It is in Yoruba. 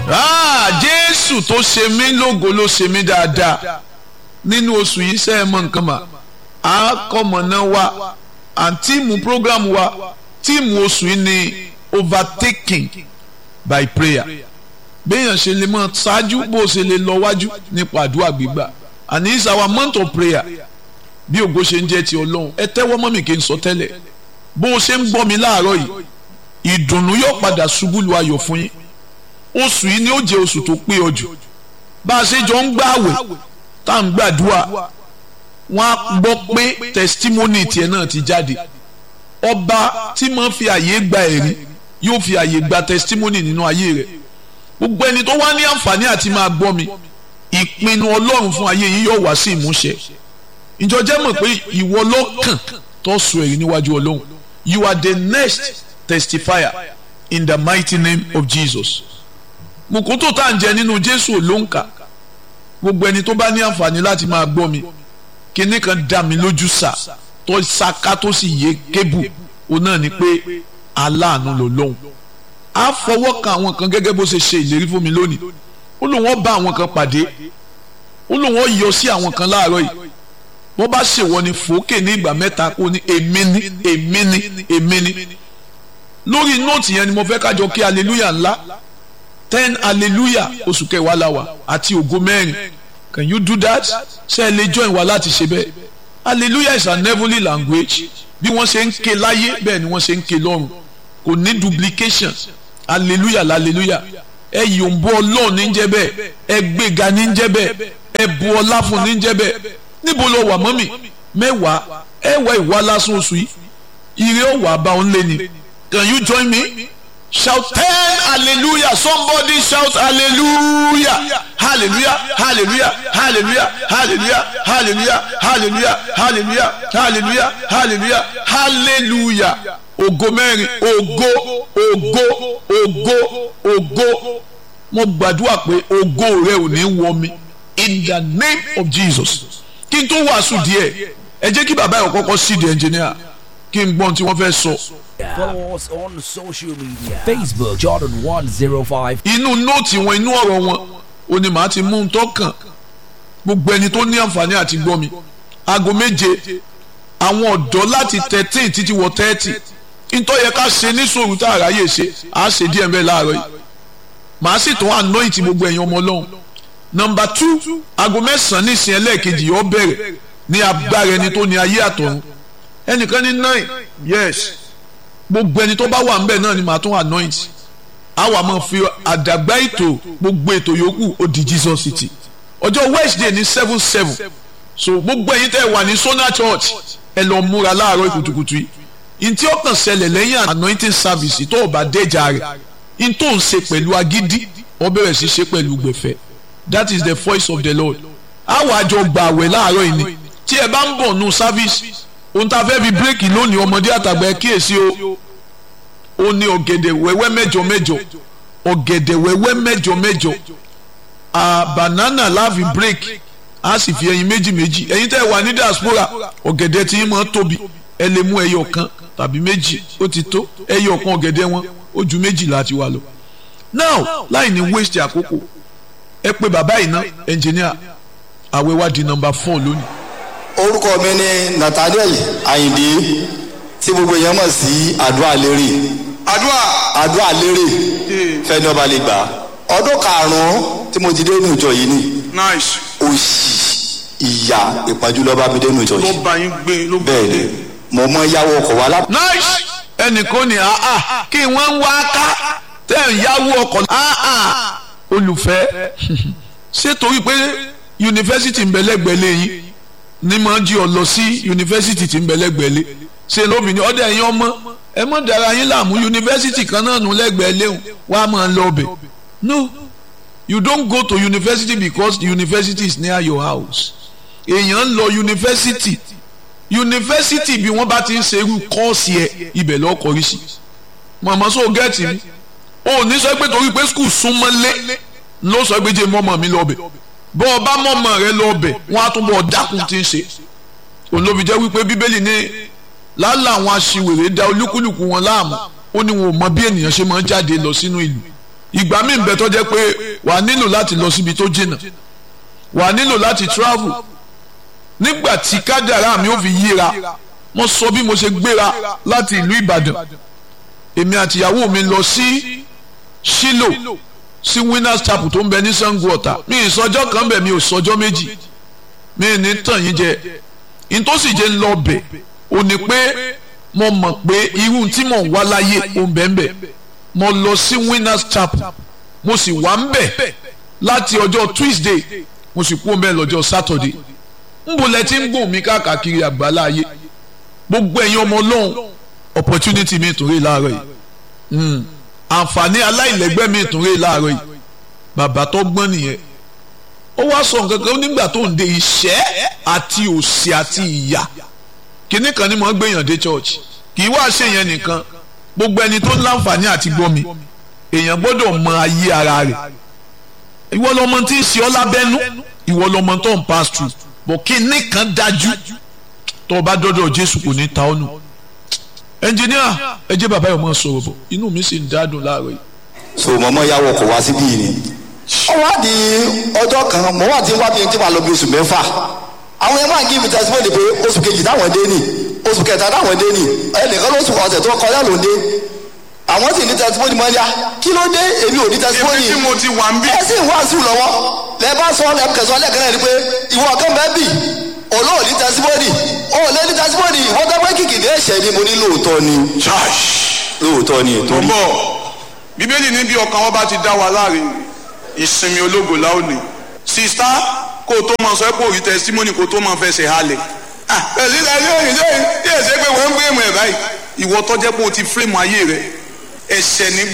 jésù tó ṣe mí lógo ló ṣe mí dáadáa nínú oṣù yìí sẹ́ ẹ mọ nǹkan mà á kọ́mọ̀nà wa and tíìmù program wa tíìmù oṣù yìí ni overtaking by prayer béèyàn ṣe lè mọ ṣáájú bó ṣe lè lọ wájú nípa àdúrà gbígbà and it's our month of prayer bí ògo ṣe ń jẹ́ ti ọlọ́run ẹ tẹ́wọ́ mọ́ mi kí n sọ tẹ́lẹ̀ bó o ṣe ń gbọ́ mi láàárọ̀ yìí ìdùnnú yóò padà ṣubú lu ayọ̀ fún yín oṣù yìí ni ó jẹ́ oṣù tó pé ọ jù bá a ṣe jọ ń gbààwẹ̀ tá à ń gbàdúrà wọ́n á gbọ́ pé testimony tiẹ̀ náà ti jáde ọba tí máa fi àyè gba ẹ̀rí yóò fi àyè gba testimony nínú ayé rẹ̀ gbogbo ẹni tó wá ní àǹfààní àti máa gbọ́ mi ìpinnu ọlọ́run fún ayé yìí yóò wá sí ìmúṣẹ ìjọ jẹ́ mọ̀ pé ìwọ lọ́kàn tó sọ èyí níwájú ọlọ́run you are the next testifier in the mighty name of Jesus mùkútù tá à ń jẹ nínú Jésù ló ń kà gbogbo ẹni tó bá ní àǹfààní láti máa gbọ́ mi kíní kan dá mi lójú sà tó ṣaká tó sì yé kébù òun náà ni pé aláàánú ló lóhùn á fọwọ́ kan àwọn kan gẹ́gẹ́ bó ṣe ṣe ìlérí fún mi lónìí ó lóun ó bá àwọn kan pàdé ó lóun ó yọ sí àwọn kan láàárọ̀ yìí wọ́n bá ṣèwọ ni fòókè ní ìgbà mẹ́ta kó ní èmi ní èmi ní èmi ní lórí nóòtì yẹn ni mo fẹ́ kájọ kí hallelujah ńlá ten hallelujah oṣù kẹwàá la wà àti ògo mẹ́rin can you do that ṣé ẹ lè join wa láti ṣe bẹ́ẹ̀ hallelujah is an heavenly language bí wọ́n ṣe ń ké láyé bẹ́ẹ̀ ni wọ́n ṣe ń ké lọ́run kò ní duplication hallelujah hallelujah ẹ yòǹbó ọlọ́run ní jẹ́ bẹ́ẹ̀ ẹ gbéga ní jẹ́ bẹ́ẹ̀ ẹ bu ọlá fún ní jẹ́ bẹ́ẹ̀ níbo lọ wà mọ́mì mẹ́wàá ẹ wá ìwà lásán oṣù yìí ire ó wà bá òun lé ni can you join me shout ten hallelujah somebody shout hallelujah hallelujah hallelujah hallelujah hallelujah hallelujah hallelujah hallelujah hallelujah hallelujah hallelujah ògo mẹ́rin ògo ògo ògo ògo mo gbàdúrà pé ògo rẹ ò ní wọ mi in the name of Jesus kí n tó wàásù díẹ̀ ẹ jẹ́ kí bàbá yẹn kọ́kọ́ sí di ẹnjìníà kí n gbọ́n tí wọ́n fẹ́ sọ. Follow us on social media. Facebook Jordan 105. inú nóòtì wọn inú ọ̀rọ̀ wọn ò ní màá ti mú un tọ́kàn gbogbo ẹni tó ní àǹfààní àti gbọ́ mi aago méje àwọn ọ̀dọ́ láti thirteen títí wọ thirty ntọ́ yẹ ká ṣe ní sòrò tá a ráyè ṣe á ṣe díẹ̀ mbẹ́ láàárọ̀ yìí màá sì tún anoint gbogbo ẹ̀yin ọmọ ọlọ́run nọmba two aago mẹ́sàn-án nísìn ẹlẹ́ẹ̀kejì yóò bẹ̀rẹ̀ ní agbára ẹni tó ní ayé àtọ̀run ẹnìkan ní nine yes gbogbo ẹni tó bá wà ńbẹ̀ náà ni màá tún anoint àwa máa fi àdàgbà ètò gbogbo ètò yòókù ó di Jesus City ọjọ́ Wednesday ní seven seven so gbogbo ẹ̀yin tẹ́ wà ní Sona Church ẹ lọ múra láàárọ̀ kùtùkùtù yìí ntí ó kàn ṣẹlẹ̀ lẹ́yìn anointing service tó o bá déjà rẹ̀ ntó ń ṣe pẹ̀lú agídí ó bẹ̀rẹ̀ sí ṣe pẹ̀lú gbẹ̀fẹ̀ that is the voice of the lord àwọn àjọ gbà àwẹ̀ láàárọ̀ yìí ni tí ẹ bá ń bọ̀ nù service ohun tá a fẹ́ fi bírèkì lónìí ọmọdé àtàgbà ẹ kíyèsí o ó ní ọ̀gẹ̀dẹ̀ wẹ́wẹ́ mẹ́jọ mẹ́jọ ọ̀gẹ̀dẹ̀ wẹ́wẹ́ mẹ́jọ mẹ́jọ à banana láàfin bírèkì a sì fi ẹyin méjì méjì ẹyin tẹ́ wà ní diaspora ọ̀gẹ̀dẹ̀ tí yín máa tóbi ẹ lè mú ẹyọ kan tàbí méjì ó ti tó ẹyọ kan ọ̀gẹ̀dẹ̀ wọn ó ju méjì láti wà lọ now láì ní waste àkókò ẹ pé bàbá yìí ná ẹnjìníà àwẹ̀ wá di nọ́mbà four lónìí. orúkọ mi ni Nathaniel Ayinde tí gbogbo èèyàn mọ̀ sí àdúrà lérè àdúrà àdúrà lérè fẹ́ni ọba lè gbà ọdún karùn-ún tí mo ti dé inú ìjọ yìí ni nice òṣì ìyà ìpọ́njú ló bá mi dé inú ìjọ ló yìí bá yín gbé ló bá bẹ́ẹ̀ ni yín mo mọ yáwó ọkọ̀ wa lápò nice ẹnìkan ní àá kí wọ́n ń wá ká tẹ̀ ń yáwó ọkọ̀ àá olùfẹ́ ṣé torí pé yunifásitì ń bẹ lẹ́gbẹ̀ẹ́ lẹ́yìn ní máa ń jí ọ lọ sí yunifásitì tí ń bẹ lẹ́gbẹ̀ẹ́ lé ṣe lóbìnrin ọdẹ ẹ̀yin ọmọ ẹ mọ̀ dára yín láàmú yunifásitì kan náà nù lẹ́gbẹ̀ẹ́ léhùn wàá máa lọ ọbẹ̀ no you don't go to university because the university is near your house èèyàn ń lọ yunifásitì yunifásitì bí wọ́n bá ti ń ṣe irú kọ́ọ̀sì ẹ̀ ibẹ̀ lọ́ọ́ kọrí sí màmá sọ gẹ́ẹ̀tì mi o ò ní sọ pé torí pé skul súnmọ́ lé ló sọ pé jẹ́ mọ́mọ́ mi lọ́ọ̀bẹ̀ bọ́ ọ bá mọ́mọ́ rẹ lọ́ọ̀bẹ̀ wọ́n á tún bọ̀ dákun tí ń ṣe òun ló fi jẹ́ wípé bíbélì ní lálẹ́ àwọn aṣiwèrè da olúkúlùkù wọn láàmú ó ní wọn ò mọ bí ènìyàn ṣe máa ń jáde lọ sínú ìlú ìgbà míì bẹ tó jẹ́ pé wà á nílò láti lọ síbi tó jìnnà wà á nílò láti travel nígbà tí kádàrá mi ò fi yíra mo sọ bí mo ṣe gbéra láti ìlú Ìbàdàn èmi àtìyàwó mi lọ sí Ṣílò sí Winners Chapel tó ń bẹ ní Sango Ọ̀tà mi ìsọjọ́ kan bẹ̀ mi ò sọjọ́ méjì mi ní tàn yín jẹ ìtòsí jẹ́ ń lọ bẹ̀ ò ní pé mo mọ̀ pé irú tí mò ń wá láyé ò ń bẹ̀ ń bẹ̀ mo lọ sí Winners Chapel mo sì wà ń bẹ̀ láti ọjọ́ Tuesday mo sì kú ọmọ ẹ lọ́jọ́ Saturday nbọlẹ tí ń gbòmí káàkiri àgbàlá ayé gbogbo ẹ̀yin ọmọ Ọlọ́run opportunity mi tún rí láàárọ̀ yìí àǹfààní aláìlẹ́gbẹ́ mi tún rí láàárọ̀ yìí bàbá tó gbọ́n nìyẹn ó wá sọ nǹkan kan nígbà tó ń de ìṣẹ́ àti òṣì àti ìyà kínní kan ni mo ń gbèyàn dé church kì í wá ṣe yẹn nìkan gbogbo ẹni tó ń láǹfààní àti gbọ́ mi èèyàn gbọ́dọ̀ mọ ayé ara rẹ̀ ìwọ lọmọ tí ń ṣe ọ́ lábẹ́nú ìwọ lọmọ tó ń pass through bọ̀ kínní kan dájú tó o bá dọ́dọ̀ Jésù kò ní ta ọ́ nù ẹnjìníà ẹ jẹ́ bàbá yìí ọmọ sọ̀rọ̀ bọ̀ inú mi sì ń dádùn láàárọ̀ yìí. so mọ̀mọ́ ya wọkọ̀ wá síbí yìí ni. ó wá di ọjọ́ kan mo wà tí wá bí tí wàá lọ bí oṣù mẹ́fà àwọn yẹn máa ń give testimony pé oṣù kejì táwọn dé nì oṣù kẹta táwọn dé nì ẹnìkan lóṣù ọ̀sẹ̀ tó kọjá ló ń dé àwọn sì ní testimony mọ́ ya kí ló dé èmi ò ní testimony Èmi tí mo ti wà ń bí. ẹ sì ń wàásù lọ́wọ́ lẹ bá sọ lẹ kẹsàn lẹ́ẹ̀kan náà ni pé ìwọ kan bẹ́ẹ̀ bì olóò ní testimony ó lé ní testimony wọ́n tẹ́ pé kìkìdé ẹ̀ṣẹ̀ ni mo ní lóòótọ́ ni Church. lóòótọ́ ni tó torí bọ̀ bíbélì ní bí ọkàn wọn bá ti dá wa láàrin ìsinmi ológo láòní sista kó o tó máa sọ pé òrí testimony kó o tó máa fẹsẹ̀ halẹ̀ ah pẹ̀lú ìlànà yóò yìí yóò yìí ṣe pé wọ́n ń fírèmù ẹ̀ báyìí ìwọ tó jẹ́ pé o ti fírèmù ayé rẹ ẹ̀ṣẹ̀ ní